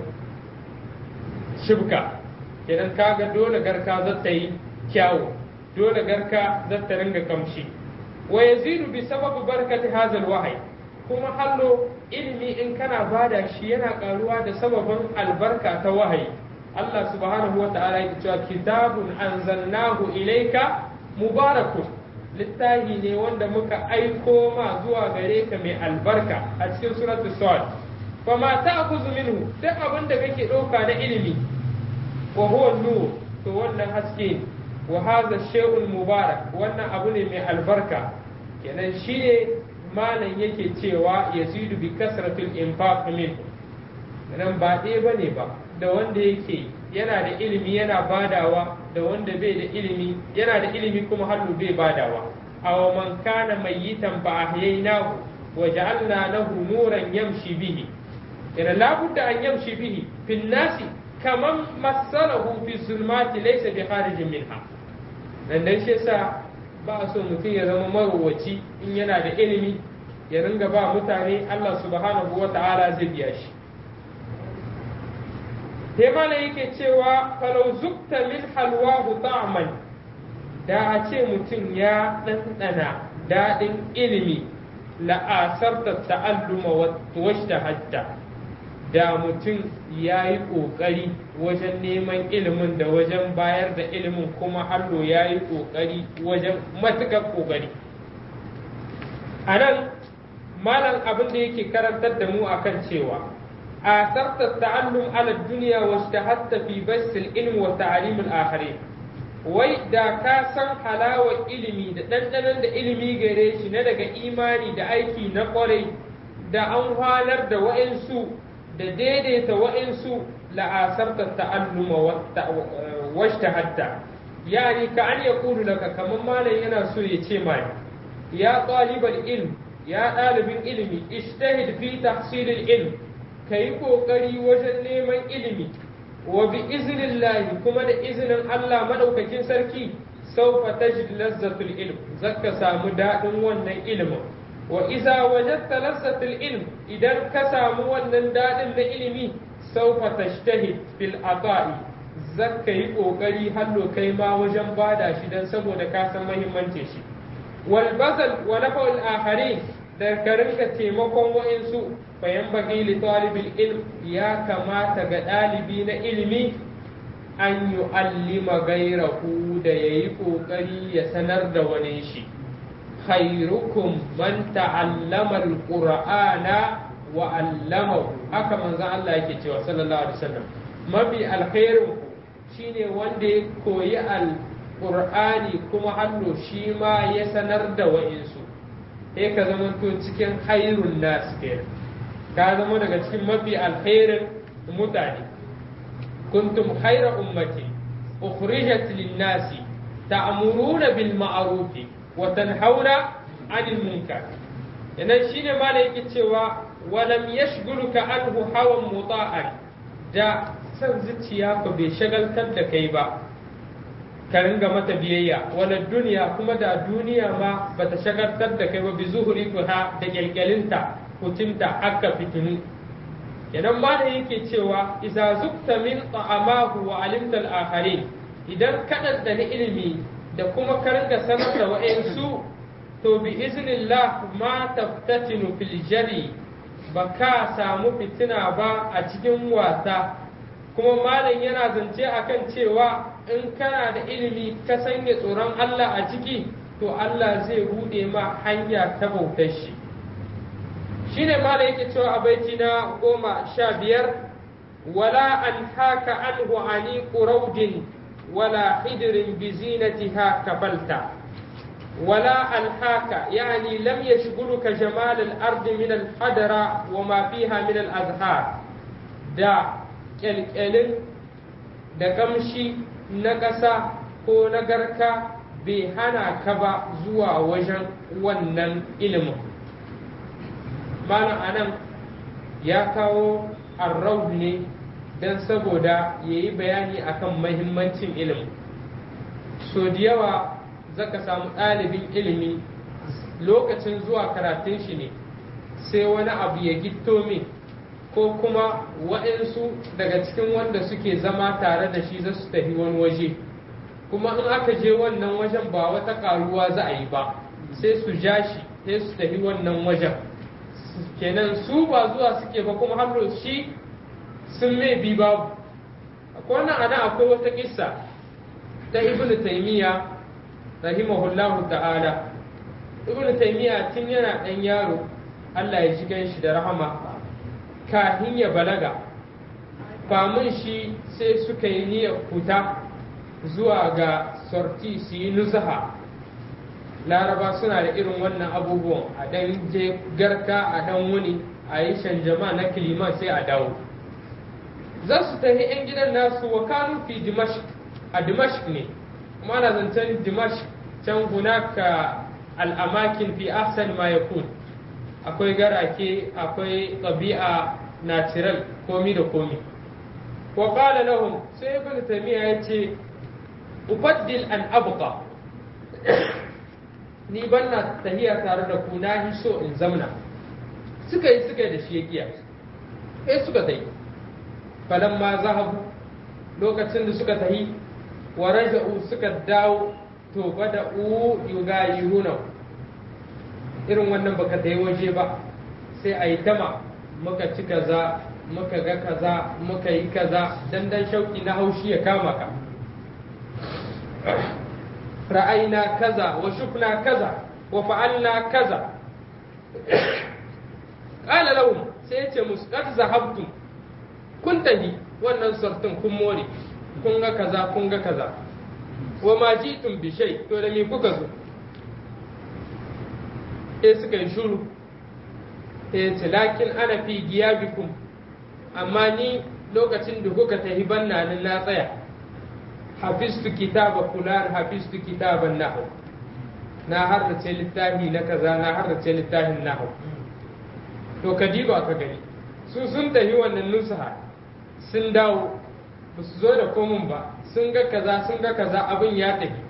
[SPEAKER 1] shibka idan kaga dole garka zata yi kyawu dole garka zata ringa kamshi wa yazidu bi sababi barkati hazal wahyi kuma hallo ilimi in kana bada shi yana karuwa da sababin albarka ta wahayi Allah subhanahu wa ta'ala yake cewa kitabun anzalnahu ilayka mubarakun littafi ne wanda muka aiko ma zuwa gare ka mai albarka a cikin suratul sad fa ma ta'khudhu minhu duk abin da kake ɗauka na ilimi wa huwa nur to wannan haske ne wa hadha shay'un mubarak wannan abu ne mai albarka kenan shine malam yake cewa yazidu bi kasratil infaq min nan ba ɗaya bane ba da wanda yake yana da ilimi yana badawa da wanda bai da ilimi yana da ilimi kuma hannu bai badawa aw man kana mayyitan fa ahyaynahu wa ja'alna lahu nuran yamshi bihi ina labudda an yamshi bihi fin nasi kaman masalahu fi zulmati laysa bi kharijin minha dan dan shi yasa ba so mutum ya zama marowaci in yana da ilimi ya ringa ba mutane Allah subhanahu wa ta'ala zai biya shi sai malam yake cewa falau zukta min halwahu ta'man da a ce mutum ya ɗanɗana daɗin ilimi la'asarta ta'alluma wa hatta da mutum ya yi ƙoƙari wajen neman ilimin da wajen bayar da ilimin kuma hallo ya yi ƙoƙari wajen matuƙar ƙoƙari a nan malam abin da yake karantar da mu akan cewa آثرت التعلم على الدنيا واجتهدت في بث العلم وتعليم الآخرين wai da ka san halawar ilimi da ɗanɗanon da ilimi gare shi na daga imani da aiki na ƙwarai da an halar da wa'insu da daidaita wa'insu la'asarta ta'alluma washta hatta yani ka an ya kudu daga kamar malam yana so ya ce mani ya ɗalibar ilm ya ɗalibin ilimi ishtahid fi tahsilil ilm ka yi ƙoƙari wajen neman ilimi wa bi iznillahi kuma da izinin Allah maɗaukakin sarki saufa tajid lazzatul ilm zaka samu daɗin wannan ilimin wa iza wajadta lazzatul ilm idan ka samu wannan daɗin na ilimi saufa tashtahid fil ata'i zaka yi kokari hallo kai ma wajen bada shi dan saboda ka san muhimmancin shi wal bazal wa nafa'ul akharin da ka rinka taimakon wa'insu fayan bagi li talibil ilm ya kamata ga ɗalibi na ilimi an yi allima gairahu da ya yi ƙoƙari ya sanar da wani shi khairukum man ta'allama alqur'ana wa allamahu haka manzon Allah yake cewa sallallahu alaihi wasallam mafi alkhairin ku shine wanda ya koyi alqur'ani kuma hannu shi ma ya sanar da wa'insu sai ka zama to cikin hairun nas kenan ka zama daga cikin mafi alkhairin mutane kuntum khaira ummati ukhrijat lin-nasi ta'muruna bil ma'ruf wa tanhauna 'anil munkar yanan shine ma da yake cewa walam yashghuluka anhu hawan muta'an da san zuciya ko bai shagaltar da kai ba ka ringa mata biyayya wala duniya kuma da duniya ma bata shagaltar da kai ba bi zuhuri ha da kyalkyalinta hutunta haka fitinu idan ma da yake cewa iza zukta min ta'amahu wa alimta al-akharin idan ka da ilimi da kuma ka ringa sanar da wa'ansu to bi iznillah ma taftatinu fil jari ba ka samu fitina ba a cikin wasa kuma malam yana zance akan cewa in kana da ilimi ka sanya tsoron Allah a ciki to Allah zai bude ma hanya ta bautar shi shine ma da yake cewa a baiti na goma sha biyar wala an haka anhu ani quraudin wala hidrin bi zinatiha kabalta ولا ألهاك يعني لم يشغلك جمال الأرض من الحضرة وما فيها من الأزهار دا kyalkyalin da kamshi na ƙasa ko na garka bai hana ka ba zuwa wajen wannan ilimin malam anan ya kawo arraud ne don saboda ya yi bayani akan mahimmancin ilimin so da yawa zaka samu ɗalibin ilimi lokacin zuwa karatun shi ne sai wani abu ya gitto min ko kuma waɗansu daga cikin wanda suke zama tare da shi za su tafi wani waje kuma in aka je wannan wajen ba wata ƙaruwa za a yi ba sai su ja shi sai su tafi wannan wajen kenan su ba zuwa suke ba kuma har shi sun mai bi babu akwai wannan ana akwai wata kissa ta ibnu taymiya rahimahullahu ta'ala ibnu taymiya tun yana ɗan yaro Allah ya ji shi da rahama kafin ya balaga famun shi sai suka yi niyyar fita zuwa ga sorti su yi nusaha laraba suna da irin wannan abubuwan a ɗan je garka a ɗan wuni a yi shanjama na kilima sai a dawo za su tafi 'yan gidan nasu wa kanu fi dimashq a dimashq ne kuma ana zancen dimashq can hunaka al'amakin fi ahsan ma yakun akwai garake akwai ɗabi'a natural komi da komi wa qala lahum sai ibn taymiya yace ubaddil an abqa ni banna tahiya tare da ku na so in zamna suka yi suka yi da shi ya kiya sai suka tayi falamma zahabu lokacin da suka tahi wa raja'u suka dawo to bada u yugayiruna irin wannan baka ta yi waje ba sai a yi tama muka ci kaza muka ga kaza muka yi kaza dan dan shauki na haushi ya kama ka ra'ayna kaza wa shufna kaza wa fa'alna kaza qala lahum sai ya ce musu qad zahabtum kun tahi wannan sartun kun more kun ga kaza kun ga kaza wa ma jitum bi shay to da me kuka zo sai suka yi shuru sai ce lakin ana fi giyabikum amma ni lokacin da kuka tafi banna nan na tsaya hafistu kitaba fulan hafistu kitaban nahu na harrace littafi na kaza na harrace littafin nahu to ka diba ka gani su sun tafi wannan nusaha sun dawo ba su zo da komun ba sun ga kaza sun ga kaza abin ya tafi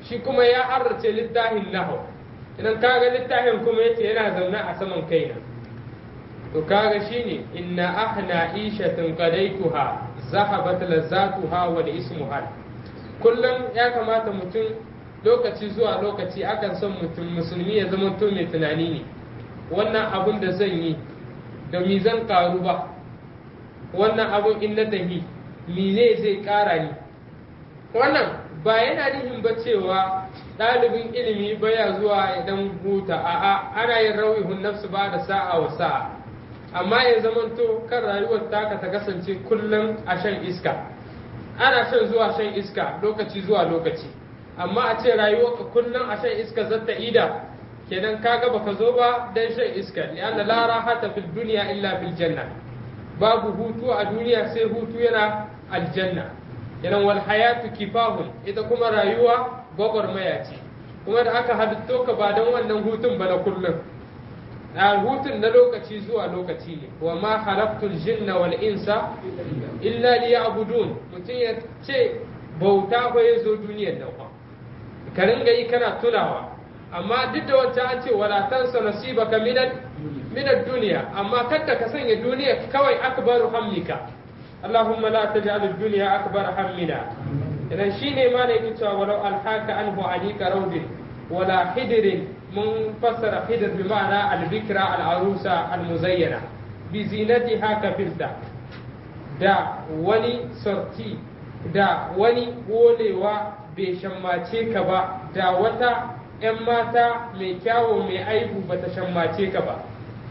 [SPEAKER 1] shi kuma ya harrace littafin nahu idan kaga littafin kuma yace yana zaune a saman kaina to kaga shine inna ahna ishatin qadaituha zahabat lazatuha wal ismuha kullum ya kamata mutum lokaci zuwa lokaci akan son mutum musulmi ya zama to mai tunani ne wannan abun da zan yi da mi zan karu ba wannan abun in na tahi mine zai kara ni wannan ba yana nihin ba cewa ɗalibin ilimi baya zuwa idan huta a'a ana yin rawihun nafsu ba da sa'a wa sa'a amma ya zamanto kan rayuwar taka ta kasance kullum a shan iska ana shan zuwa shan iska lokaci zuwa lokaci amma a ce rayuwarka kullum a shan iska zata ida kenan kaga baka zo ba dan shan iska li'anna la rahata fil dunya illa fil janna babu hutu a duniya sai hutu yana aljanna kenan wal hayatu kifahun ita kuma rayuwa gwagwarmaya ce kuma da aka halitto ka ba don wannan hutun ba na kullum a hutun na lokaci zuwa lokaci ne wa ma halaktul jinna wal insa illa liya'budun mutum ya ce bauta ba ya zo duniyar nan ba ka ringa yi kana tunawa amma duk da wancan an ce wala tansa nasibaka minad minad duniya amma kada ka sanya duniya kawai akbaru hamlika اللهم لا تجعل الدنيا أكبر همنا إذا شيني ما نيجي ولو ألحاك عنه عليك رود ولا حدر من فسر حدر بمعنى البكرة العروسة المزينة بزينتها كفلتا da wani sorti da wani wolewa bai shammace ka ba da wata 'yan mata mai kyawo mai aibu ba ta shammace ka ba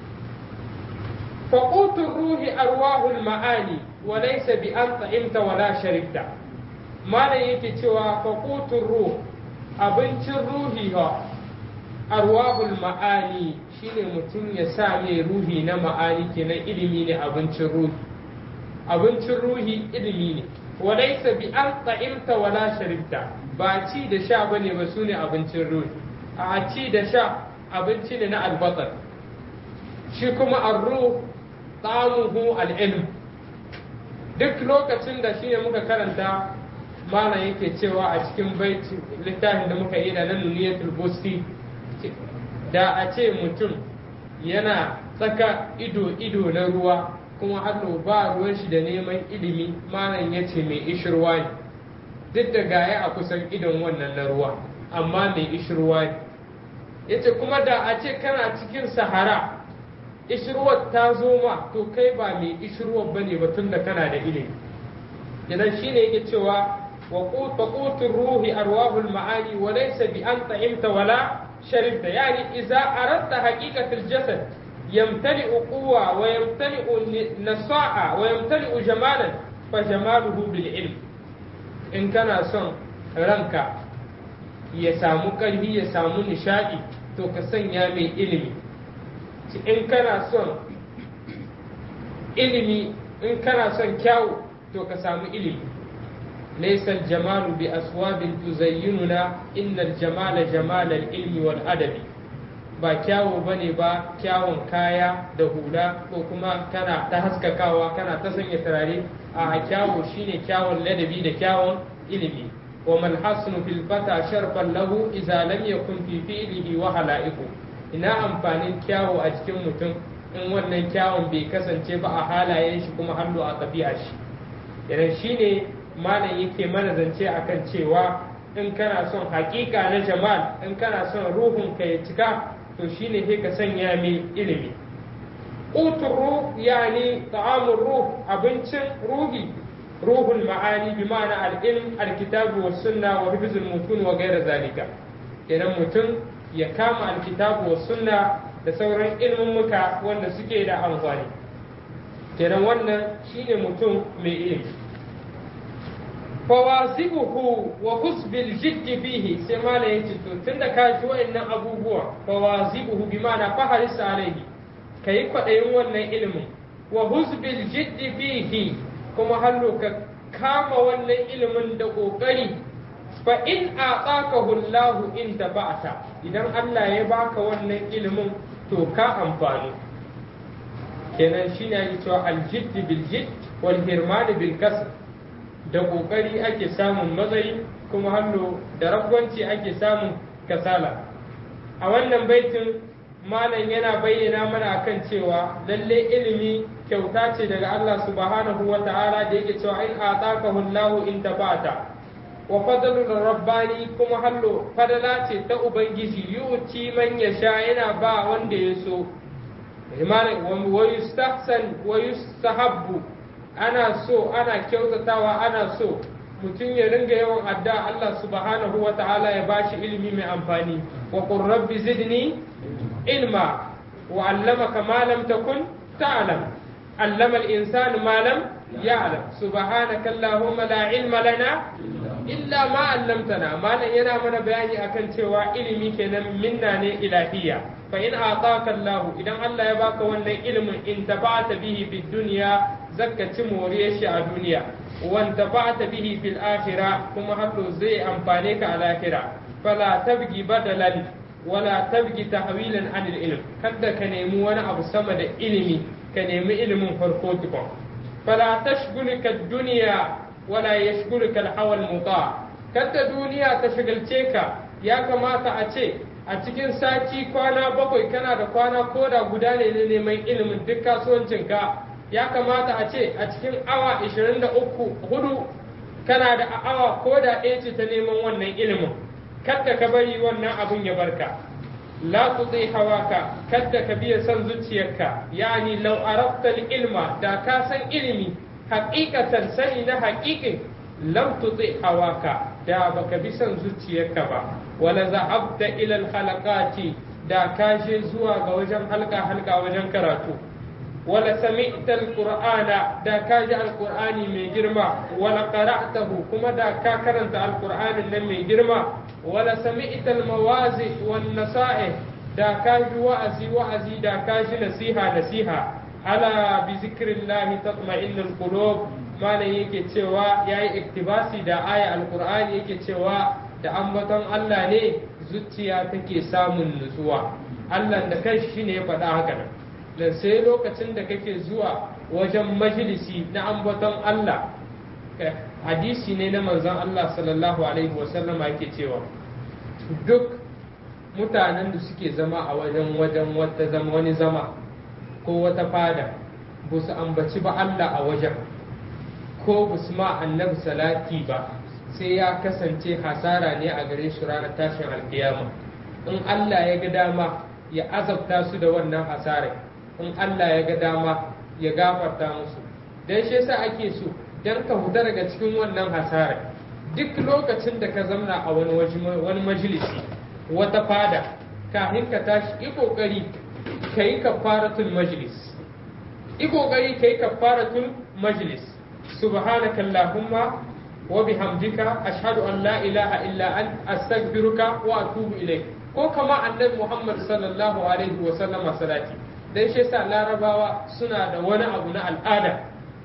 [SPEAKER 1] faƙutun ruhi arwahul ma'ani وليس بأن طعمت ولا شربت ما yake cewa faƙutun ruh abincin ruhi ha arwahul ma'ani shine mutum ya sa mai ruhi na ma'ani kenan ilimi ne abincin ruhi abincin ruhi ilimi ne walaisa bi an ta'imta wala sharibta ba ci da sha bane ba sune abincin ruhi a ci da sha abinci ne na albatar shi kuma arruh ta'amuhu al-ilm duk lokacin da shine muka karanta mana yake cewa a cikin baiti littafin da muka yi da nan nuniyatul busti da a ce mutum yana tsaka ido ido na ruwa kuma hannu ba ruwan shi da neman ilimi malam ya ce mai ishirwa ne duk da gaya a kusan idon wannan na ruwa amma mai ishirwa ne ya ce kuma da a ce kana cikin sahara ishirwar ta zo ma to kai ba mai ishirwar ba ne batun da kana da ilimi idan shi ne yake cewa wa qutun ruhi arwahul ma'ani wa laysa bi an ta'imta wala sharibta yani idza aradta haqiqatul jasad yamtali'u quwwa wa yamtali'u nasa'a wa yamtali'u jamalan fa jamaluhu bil ilm in kana son ranka ya samu ƙarfi ya samu nishadi to ka sanya mai ilimi in kana son ilimi in kana son kyawu to ka samu ilimi laysa jamalu bi aswabin tuzayyinuna innal jamala jamalal ilmi wal adabi ba kyawu bane ba kyawun kaya da hula ko kuma kana ta haskakawa kana ta sanya turare a kyawu shine kyawun ladabi da kyawun ilimi wa mal hasnu fil fata sharfan lahu idza lam yakun fi fi'lihi wa hala'iku ina amfanin kyawu a cikin mutum in wannan kyawun bai kasance ba a halayen shi kuma hannu a ɗabi'a shi idan shi ne malam yake mana zance akan cewa in kana son hakika na jamal in kana son ruhun ka ya cika to shine sai ka sanya mai ilimi qutur ruh yani ta'amur ruh abincin ruhi ruhul ma'ani bi ma'ana al-ilm al-kitabu was sunna wa hifzul mutun wa ghayra zalika idan mutum ya kama alkitabu wa sunna da sauran ilmummuka wanda suke da amfani kenan wannan shine mutum mai ilimi fawasibuhu wa husbil jiddi fihi sai mala yace to tunda ka ji wa'annan abubuwa fawasibuhu bi ma'ana faharis alaihi kai kwadayin wannan ilimin wa husbil jiddi fihi kuma hallo ka kama wannan ilimin da kokari fa in aqakahu Allah in tabata idan Allah ya baka wannan ilimin to ka amfani kenan shine ake cewa aljidd bil jidd wal hirman bil kasb da ƙoƙari ake samun matsayi kuma hannu da ragwanci ake samun kasala a wannan baitin malam yana bayyana mana akan cewa lalle ilimi kyauta ce daga Allah subhanahu wa ta'ala da yake cewa in atakahu Allahu in tafata wa fadlul rabbani kuma hallo fadala ce ta ubangiji yu'ti man yasha yana ba wanda ya so imanin wa yustahsan wa yustahabbu ana so ana kyautatawa ana so mutum ya ringa yawan adda Allah subhanahu wa ta'ala ya bashi ilimi mai amfani wa qur rabbi zidni ilma wa allamaka ma lam takun ta'lam allama al-insanu ma lam ya'lam subhanaka allahumma la ilma lana illa ma allamtana malam yana mana bayani akan cewa ilimi kenan minna ne ilahiyya fa in ataka Allah idan Allah ya baka wannan ilimin in tabata bihi fid dunya zakka ci moriyar shi a duniya wan tabata bihi fil akhirah kuma haddo zai amfane ka a lahira fala tabgi badalan wala tabgi tahwilan anil ilm kada ka nemi wani abu sama da ilimi ka nemi ilimin farko tukun fala tashghulika dunya wala yashghuluka al-hawa al-muta kada duniya ta shagalce ka ya kamata a ce a cikin sati kwana bakwai kana da kwana koda guda ne na neman ilimin duk kasuwancinka ya kamata a ce a cikin awa 23 hudu kana da awa koda ɗaya ce ta neman wannan ilimin kada ka bari wannan abun ya barka la tuti hawaka kada ka biya son zuciyarka yani law arafta ilma da ka san ilimi haqiqatan sani na haqiqin lam tuti hawaka da baka bi son zuciyarka ba wala za'abta ila al da ka je zuwa ga wajen halka halka wajen karatu wala sami'ta al-qur'ana da ka ji al-qur'ani mai girma wala qara'tahu kuma da ka karanta al-qur'anin nan mai girma wala sami'ta al-mawazi wan nasa'i da ka ji wa'azi wa'azi da ka ji nasiha nasiha ala bi zikrillahi tatma'innul qulub malam yake cewa yayi iktibasi da aya al-qur'ani yake cewa da ambaton Allah ne zuciya take samun nutsuwa Allah da kanshi shine ya faɗa haka nan dan sai lokacin da kake zuwa wajen majalisi na ambaton Allah hadisi ne na manzon Allah sallallahu alaihi wasallama yake cewa duk mutanen da suke zama a wajen wajen wata zama wani zama ko wata fada ba su ambaci ba Allah a wajen ko ba su ma annabi salati ba sai ya kasance hasara ne a gare su ranar tashin alkiyama in Allah ya ga dama ya azabta su da wannan hasarai in Allah ya ga dama ya gafarta musu dan shi yasa ake so dan ka huta daga cikin wannan hasarai duk lokacin da ka zamna a wani wani majalisi wata fada kafin ka tashi yi kokari ka yi kafaratul majlis yi kokari ka yi kafaratul majlis subhanaka allahumma wa bihamdika ashhadu an la ilaha illa ant astaghfiruka wa atubu ilayk ko kama annabi muhammad sallallahu alaihi wa sallama salati dan shi yasa larabawa suna da wani abu na al'ada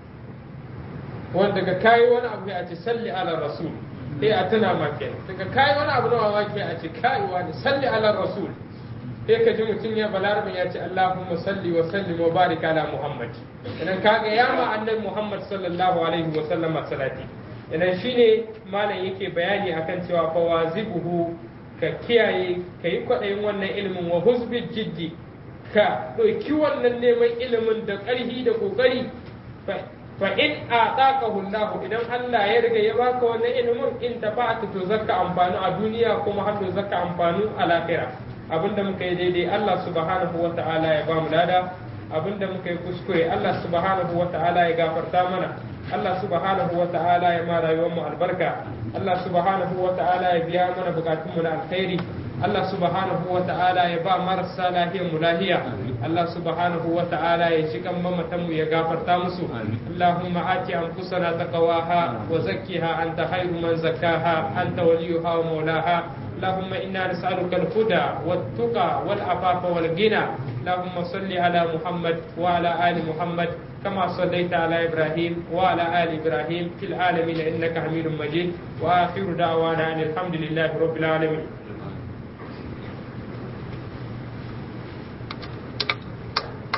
[SPEAKER 1] wanda daga kayi wani abu a ce salli ala rasul sai a tuna ma kenan daga kayi wani abu na mamaki a ce kai wani salli ala rasul sai ka ji mutum ya balarabin ya ce Allahumma salli wa sallim wa barik ala Muhammad idan kaga ya ma annabi Muhammad sallallahu alaihi wa sallama salati idan shine malam yake bayani akan cewa fa wazibuhu ka kiyaye ka yi kwaɗayin wannan ilimin wa husbi jiddi ka ɗauki wannan neman ilimin da ƙarfi da ƙoƙari fa in ataqahu Allah idan Allah ya riga ya baka wannan ilimin in tafa'ata to zakka amfanu a duniya kuma har to zakka amfanu a lahira abinda muka yi daidai Allah subhanahu wa ta'ala ya ba mu lada abinda muka yi kuskure Allah subhanahu wa ta'ala ya gafarta mana Allah subhanahu wa ta'ala ya ma rayuwar mu albarka Allah subhanahu wa ta'ala ya biya mana bukatun mu na alkhairi Allah subhanahu wa ta'ala ya ba marasa lahiyar mu lahiya Allah subhanahu wa ta'ala ya ci kan mamatan mu ya gafarta musu Allahumma ati anfusana taqwaha wa zakkiha anta khairu man zakkaha anta waliyuha wa maulaha اللهم إنا نسألك الهدى والتقى والعفاف والغنى اللهم صل على محمد وعلى آل محمد كما صليت على إبراهيم وعلى آل إبراهيم في العالمين إنك حميد مجيد وآخر دعوانا أن الحمد لله رب العالمين